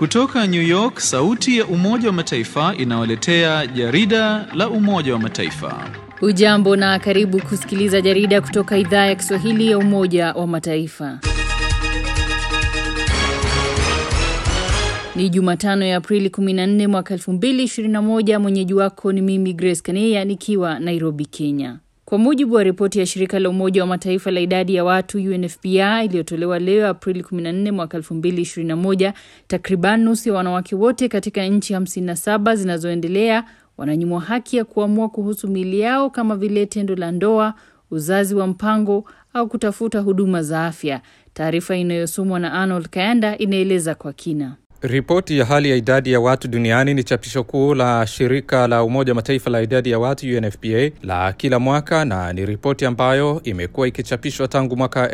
Kutoka New York, sauti ya Umoja wa Mataifa inawaletea jarida la Umoja wa Mataifa. Ujambo na karibu kusikiliza jarida kutoka idhaa ya Kiswahili ya Umoja wa Mataifa. Ni Jumatano ya Aprili 14 mwaka 2021. Mwenyeji wako ni mimi Grace Kaneya nikiwa Nairobi, Kenya. Kwa mujibu wa ripoti ya shirika la Umoja wa Mataifa la idadi ya watu UNFPA iliyotolewa leo Aprili 14 mwaka 2021, takriban nusu ya wanawake wote katika nchi 57 zinazoendelea wananyimwa haki ya kuamua kuhusu miili yao kama vile tendo la ndoa, uzazi wa mpango au kutafuta huduma za afya. Taarifa inayosomwa na Arnold Kayanda inaeleza kwa kina. Ripoti ya hali ya idadi ya watu duniani ni chapisho kuu la shirika la Umoja wa Mataifa la idadi ya watu UNFPA la kila mwaka, na ni ripoti ambayo imekuwa ikichapishwa tangu mwaka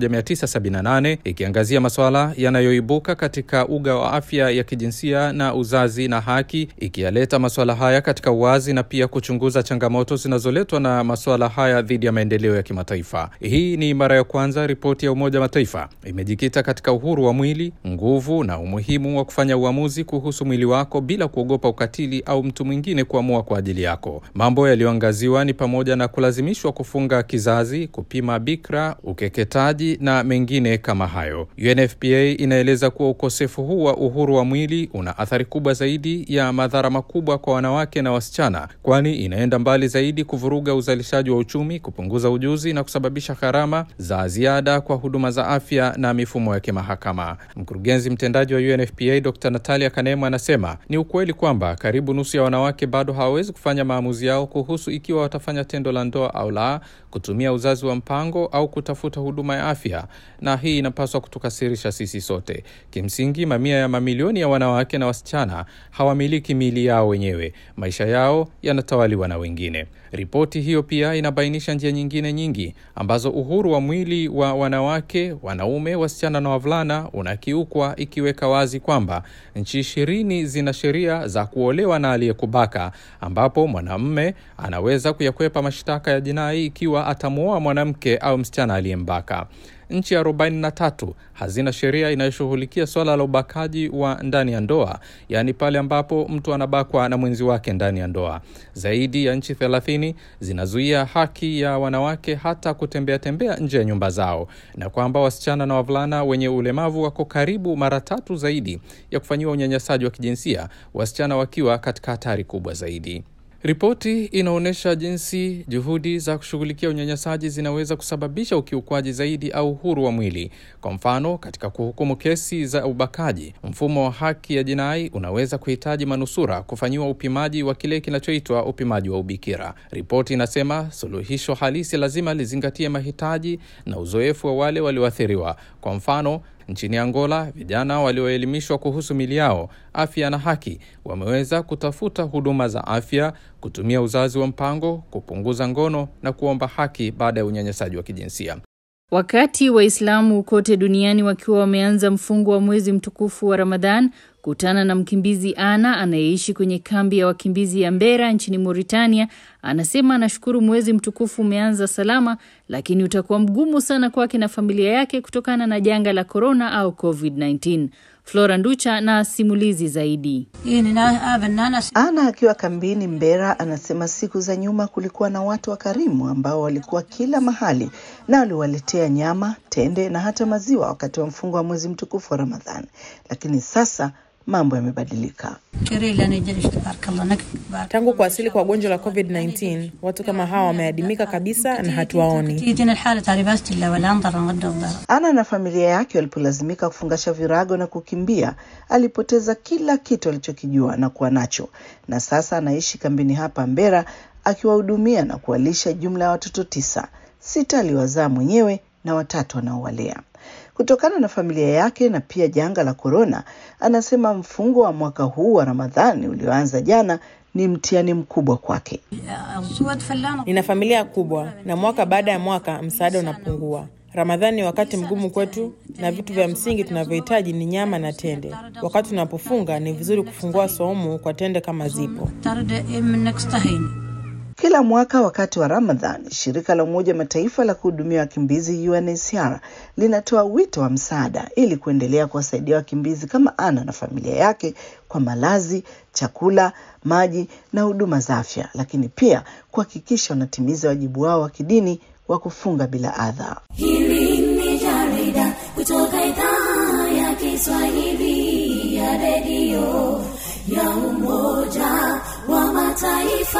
1978 ikiangazia masuala yanayoibuka katika uga wa afya ya kijinsia na uzazi na haki, ikiyaleta masuala haya katika uwazi na pia kuchunguza changamoto zinazoletwa na masuala haya dhidi ya maendeleo ya kimataifa. Hii ni mara ya kwanza ripoti ya Umoja wa Mataifa imejikita katika uhuru wa mwili, nguvu na umuhimu wa kufanya uamuzi kuhusu mwili wako bila kuogopa ukatili au mtu mwingine kuamua kwa ajili yako. Mambo yaliyoangaziwa ni pamoja na kulazimishwa kufunga kizazi, kupima bikra, ukeketaji na mengine kama hayo. UNFPA inaeleza kuwa ukosefu huu wa uhuru wa mwili una athari kubwa zaidi ya madhara makubwa kwa wanawake na wasichana, kwani inaenda mbali zaidi kuvuruga uzalishaji wa uchumi, kupunguza ujuzi na kusababisha gharama za ziada kwa huduma za afya na mifumo ya kimahakama. Mkurugenzi mtendaji wa UNFPA Dr. Natalia Kanemu anasema ni ukweli kwamba karibu nusu ya wanawake bado hawawezi kufanya maamuzi yao kuhusu ikiwa watafanya tendo la ndoa au la, kutumia uzazi wa mpango au kutafuta huduma ya afya, na hii inapaswa kutukasirisha sisi sote. Kimsingi, mamia ya mamilioni ya wanawake na wasichana hawamiliki miili yao wenyewe, maisha yao yanatawaliwa na wengine. Ripoti hiyo pia inabainisha njia nyingine nyingi ambazo uhuru wa mwili wa wanawake, wanaume, wasichana na wavulana unakiukwa, ikiweka wazi kwamba nchi ishirini zina sheria za kuolewa na aliyekubaka, ambapo mwanamume anaweza kuyakwepa mashtaka ya jinai ikiwa atamwoa mwanamke au msichana aliyembaka. Nchi 43 hazina sheria inayoshughulikia swala la ubakaji wa ndani ya ndoa, yaani pale ambapo mtu anabakwa na mwenzi wake ndani ya ndoa. Zaidi ya nchi 30 zinazuia haki ya wanawake hata kutembea tembea nje ya nyumba zao, na kwamba wasichana na wavulana wenye ulemavu wako karibu mara tatu zaidi ya kufanyiwa unyanyasaji wa kijinsia, wasichana wakiwa katika hatari kubwa zaidi. Ripoti inaonyesha jinsi juhudi za kushughulikia unyanyasaji zinaweza kusababisha ukiukwaji zaidi au uhuru wa mwili. Kwa mfano, katika kuhukumu kesi za ubakaji, mfumo wa haki ya jinai unaweza kuhitaji manusura kufanyiwa upimaji wa kile kinachoitwa upimaji wa ubikira. Ripoti inasema suluhisho halisi lazima lizingatie mahitaji na uzoefu wa wale walioathiriwa. Kwa mfano Nchini Angola, vijana walioelimishwa kuhusu mili yao, afya na haki wameweza kutafuta huduma za afya, kutumia uzazi wa mpango, kupunguza ngono na kuomba haki baada ya unyanyasaji wa kijinsia. Wakati Waislamu kote duniani wakiwa wameanza mfungo wa mwezi mtukufu wa Ramadhan, kutana na mkimbizi Ana anayeishi kwenye kambi ya wakimbizi ya Mbera nchini Mauritania. Anasema anashukuru mwezi mtukufu umeanza salama, lakini utakuwa mgumu sana kwake na familia yake kutokana na janga la korona au COVID-19. Flora Nducha na simulizi zaidi. Ana akiwa kambini Mbera anasema siku za nyuma kulikuwa na watu wakarimu ambao walikuwa kila mahali na waliwaletea nyama, tende na hata maziwa wakati wa mfungo wa mwezi mtukufu wa Ramadhani, lakini sasa mambo yamebadilika. Tangu kuwasili kwa gonjwa la COVID-19 watu kama hawa wameadimika kabisa na hatuwaoni. Ana na familia yake walipolazimika kufungasha virago na kukimbia, alipoteza kila kitu alichokijua na kuwa nacho, na sasa anaishi kambini hapa Mbera akiwahudumia na kuwalisha jumla ya watoto tisa. Sita aliwazaa mwenyewe na watatu anaowalea. Kutokana na familia yake na pia janga la korona, anasema mfungo wa mwaka huu wa Ramadhani ulioanza jana ni mtihani mkubwa kwake. Nina familia kubwa na mwaka baada ya mwaka msaada unapungua. Ramadhani ni wakati mgumu kwetu, na vitu vya msingi tunavyohitaji ni nyama na tende. Wakati tunapofunga, ni vizuri kufungua saumu kwa tende kama zipo. Kila mwaka wakati wa Ramadhan, shirika la Umoja wa Mataifa la kuhudumia wakimbizi UNHCR linatoa wito wa msaada ili kuendelea kuwasaidia wakimbizi kama Ana na familia yake kwa malazi, chakula, maji na huduma za afya, lakini pia kuhakikisha wanatimiza wajibu wao wa kidini wa kufunga bila adha. Hili ni jarida kutoka idhaa ya Kiswahili ya redio ya Umoja wa Mataifa.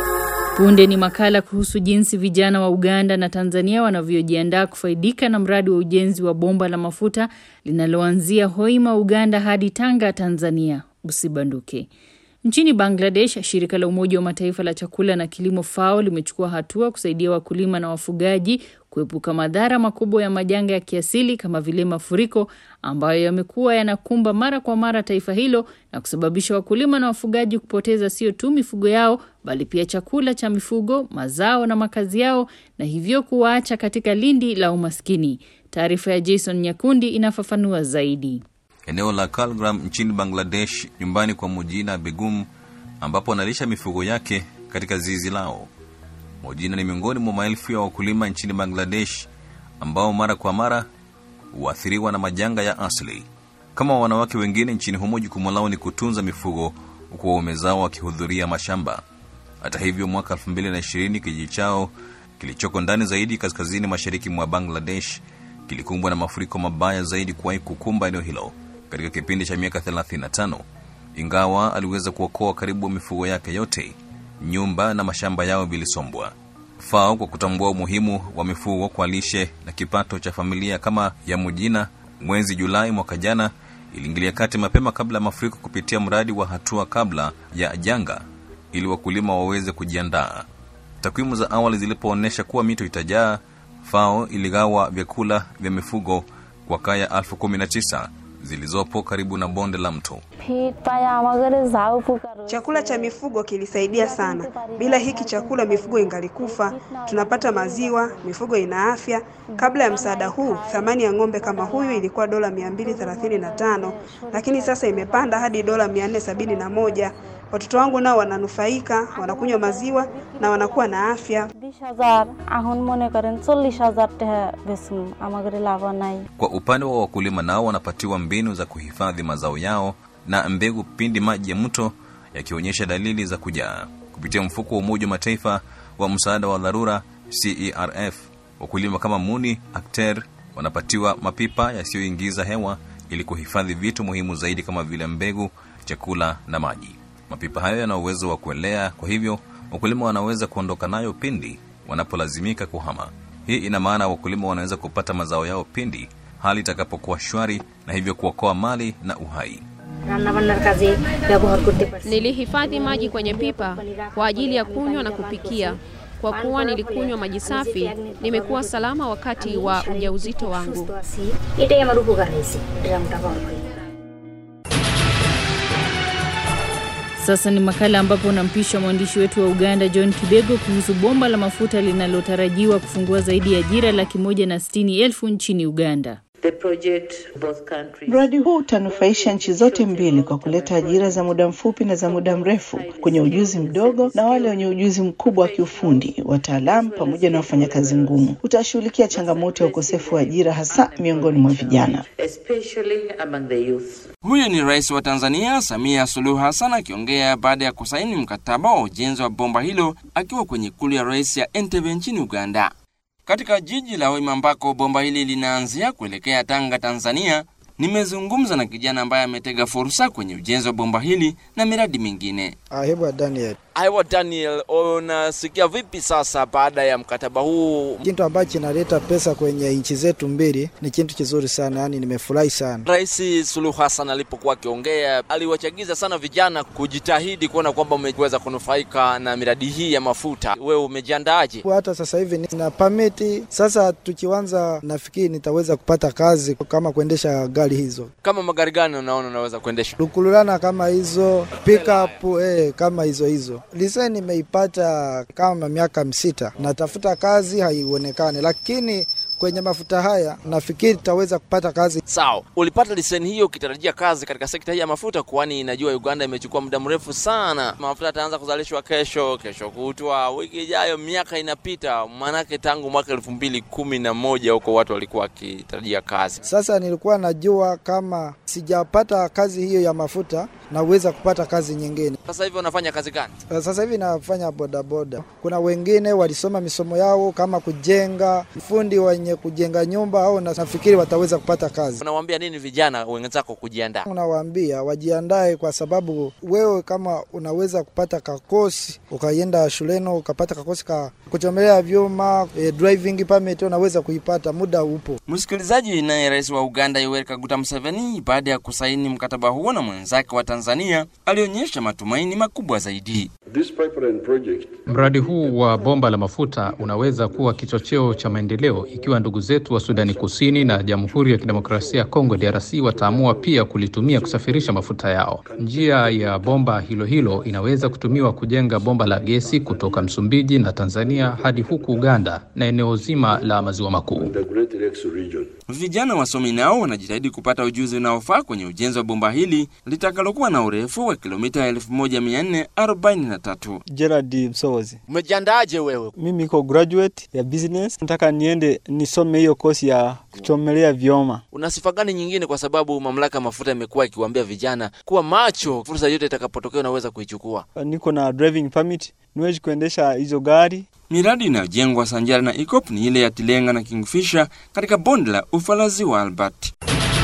Punde ni makala kuhusu jinsi vijana wa Uganda na Tanzania wanavyojiandaa kufaidika na mradi wa ujenzi wa bomba la mafuta linaloanzia Hoima, Uganda hadi Tanga, Tanzania. Usibanduke. Nchini Bangladesh, shirika la Umoja wa Mataifa la chakula na kilimo FAO limechukua hatua kusaidia wakulima na wafugaji kuepuka madhara makubwa ya majanga ya kiasili kama vile mafuriko ambayo yamekuwa yanakumba mara kwa mara taifa hilo na kusababisha wakulima na wafugaji kupoteza sio tu mifugo yao bali pia chakula cha mifugo, mazao na makazi yao na hivyo kuwaacha katika lindi la umaskini. Taarifa ya Jason Nyakundi inafafanua zaidi. Eneo la Kalgram nchini Bangladesh, nyumbani kwa Mujina Begum, ambapo analisha mifugo yake katika zizi lao. Mujina ni miongoni mwa maelfu ya wakulima nchini Bangladesh ambao mara kwa mara huathiriwa na majanga ya asili. Kama wanawake wengine nchini humo, jukumu lao ni kutunza mifugo huku waume zao wakihudhuria mashamba. Hata hivyo, mwaka 2020 kijiji chao kilichoko ndani zaidi kaskazini mashariki mwa Bangladesh kilikumbwa na mafuriko mabaya zaidi kuwahi kukumba eneo hilo katika kipindi cha miaka 35. Ingawa aliweza kuokoa karibu mifugo yake yote, nyumba na mashamba yao vilisombwa. FAO kwa kutambua umuhimu wa mifugo kwa lishe na kipato cha familia kama ya Mujina, mwezi Julai mwaka jana iliingilia kati mapema kabla ya mafuriko kupitia mradi wa hatua kabla ya janga ili wakulima waweze kujiandaa. Takwimu za awali zilipoonyesha kuwa mito itajaa, FAO iligawa vyakula vya mifugo kwa kaya elfu kumi na tisa zilizopo karibu na bonde la mto. Chakula cha mifugo kilisaidia sana. Bila hiki chakula mifugo ingalikufa. Tunapata maziwa, mifugo ina afya. Kabla ya msaada huu, thamani ya ng'ombe kama huyu ilikuwa dola 235, lakini sasa imepanda hadi dola 471. Watoto wangu nao wananufaika, wanakunywa maziwa na wanakuwa na afya. Kwa upande wa wakulima, nao wanapatiwa mbinu za kuhifadhi mazao yao na mbegu pindi maji ya mto yakionyesha dalili za kujaa. Kupitia mfuko wa Umoja wa Mataifa wa msaada wa dharura CERF, wakulima kama Muni Akter wanapatiwa mapipa yasiyoingiza hewa ili kuhifadhi vitu muhimu zaidi kama vile mbegu, chakula na maji. Mapipa hayo yana uwezo wa kuelea, kwa hivyo wakulima wanaweza kuondoka nayo pindi wanapolazimika kuhama. Hii ina maana wakulima wanaweza kupata mazao yao pindi hali itakapokuwa shwari, na hivyo kuokoa mali na uhai. Nilihifadhi maji kwenye pipa kwa ajili ya kunywa na kupikia. Kwa kuwa nilikunywa maji safi, nimekuwa salama wakati wa ujauzito wangu. Sasa ni makala ambapo unampisha mwandishi wetu wa Uganda John Kibego kuhusu bomba la mafuta linalotarajiwa kufungua zaidi ya ajira laki moja na sitini elfu nchini Uganda. Mradi huu utanufaisha nchi zote mbili kwa kuleta ajira za muda mfupi na za muda mrefu kwenye ujuzi mdogo na wale wenye ujuzi mkubwa wa kiufundi, wataalamu pamoja na wafanyakazi ngumu. Utashughulikia changamoto ya ukosefu wa ajira hasa miongoni mwa vijana. Huyu ni Rais wa Tanzania Samia Suluhu Hassan akiongea baada ya kusaini mkataba wa ujenzi wa bomba hilo akiwa kwenye ikulu ya rais ya Entebbe nchini Uganda. Katika jiji la Hoima ambako bomba hili linaanzia kuelekea Tanga, Tanzania, nimezungumza na kijana ambaye ametega fursa kwenye ujenzi wa bomba hili na miradi mingine. Ahebwa Daniel. Aiwa Daniel, unasikia vipi sasa baada ya mkataba huu? Kitu ambacho kinaleta pesa kwenye nchi zetu mbili ni kitu kizuri sana, yani nimefurahi sana. Rais Suluhu Hassan alipokuwa akiongea, aliwachagiza sana vijana kujitahidi kuona kwamba umeweza kunufaika na miradi hii ya mafuta. Wewe umejiandaaje? Hata sasa hivi nina pameti. Sasa tukianza, nafikiri nitaweza kupata kazi kama kuendesha gari hizo. Kama magari gani unaona unaweza kuendesha? Lukululana kama hizo, pickup eh, kama hizo hizo lise nimeipata kama miaka msita, natafuta kazi haionekane, lakini kwenye mafuta haya, nafikiri tutaweza kupata kazi. Sawa, ulipata leseni hiyo ukitarajia kazi katika sekta hii ya mafuta, kwani inajua Uganda imechukua muda mrefu sana. Mafuta yataanza kuzalishwa kesho, kesho kutwa, wiki ijayo, miaka inapita. Maanake tangu mwaka elfu mbili kumi na moja huko watu walikuwa wakitarajia kazi. Sasa nilikuwa najua kama sijapata kazi hiyo ya mafuta naweza kupata kazi nyingine. Sasa hivi unafanya kazi gani? Sasa hivi nafanya bodaboda. Kuna wengine walisoma misomo yao kama kujenga, fundi wenye kujenga nyumba, au nafikiri wataweza kupata kazi. Unawaambia nini vijana wenzako kujiandaa? Unawaambia wajiandae, kwa sababu wewe kama unaweza kupata kakosi ukaenda shuleni ukapata kakosi ka kuchomelea vyuma, e, driving permit unaweza kuipata, muda upo. Msikilizaji, naye rais wa Uganda Yoweri Kaguta Museveni baada ya kusaini mkataba huo na mwenzake wa Tanzania alionyesha matumaini makubwa zaidi. Mradi huu wa bomba la mafuta unaweza kuwa kichocheo cha maendeleo ikiwa ndugu zetu wa Sudani Kusini na Jamhuri ya Kidemokrasia ya Kongo DRC wataamua pia kulitumia kusafirisha mafuta yao. Njia ya bomba hilo hilo inaweza kutumiwa kujenga bomba la gesi kutoka Msumbiji na Tanzania hadi huku Uganda na eneo zima la Maziwa Makuu. Vijana wasomi nao wanajitahidi kupata ujuzi unaofaa kwenye ujenzi wa bomba hili litakalokuwa na urefu wa kilomita 1443. Gerard Msowozi. Umejiandaje wewe? Mimi niko graduate ya business, nataka niende nisome hiyo kosi ya kuchomelea vyoma. Una sifa gani nyingine, kwa sababu mamlaka ya mafuta imekuwa ikiwaambia vijana kuwa macho, fursa yote itakapotokea unaweza kuichukua? Niko na driving permit, niwezi kuendesha hizo gari. Miradi inayojengwa sanjari na EACOP ni ile ya Tilenga na Kingfisher katika bonde la Ufalazi wa Albert.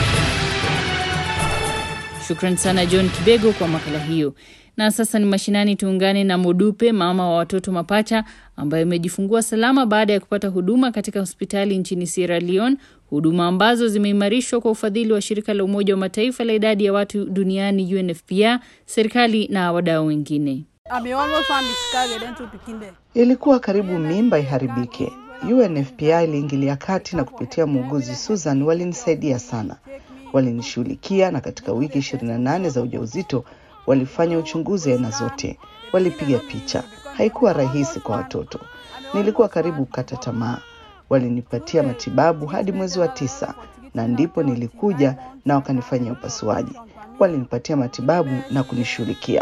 Shukran sana John Kibego kwa makala hiyo. Na sasa ni mashinani, tuungane na Modupe, mama wa watoto mapacha ambaye amejifungua salama baada ya kupata huduma katika hospitali nchini Sierra Leone, huduma ambazo zimeimarishwa kwa ufadhili wa shirika la Umoja wa Mataifa la idadi ya watu duniani UNFPA, serikali na wadau wengine. Ilikuwa karibu mimba iharibike. UNFPA iliingilia kati na kupitia muuguzi Susan walinisaidia sana, walinishughulikia na katika wiki 28 za ujauzito walifanya uchunguzi aina zote, walipiga picha. Haikuwa rahisi kwa watoto, nilikuwa karibu kukata tamaa. Walinipatia matibabu hadi mwezi wa tisa, na ndipo nilikuja na wakanifanyia upasuaji. Walinipatia matibabu na kunishughulikia.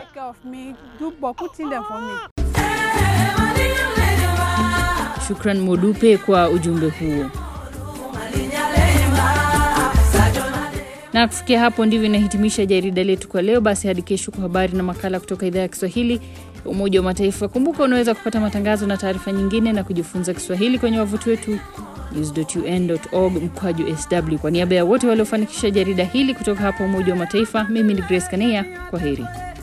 Shukran Modupe kwa ujumbe huo. Na kufikia hapo ndivyo inahitimisha jarida letu kwa leo. Basi hadi kesho kwa habari na makala kutoka idhaa ya Kiswahili ya Umoja wa Mataifa. Kumbuka unaweza kupata matangazo na taarifa nyingine na kujifunza Kiswahili kwenye wavuti wetu news.un.org mkwaju sw. Kwa niaba ya wote waliofanikisha jarida hili kutoka hapa Umoja wa Mataifa, mimi ni Grace Kaneya. Kwa heri.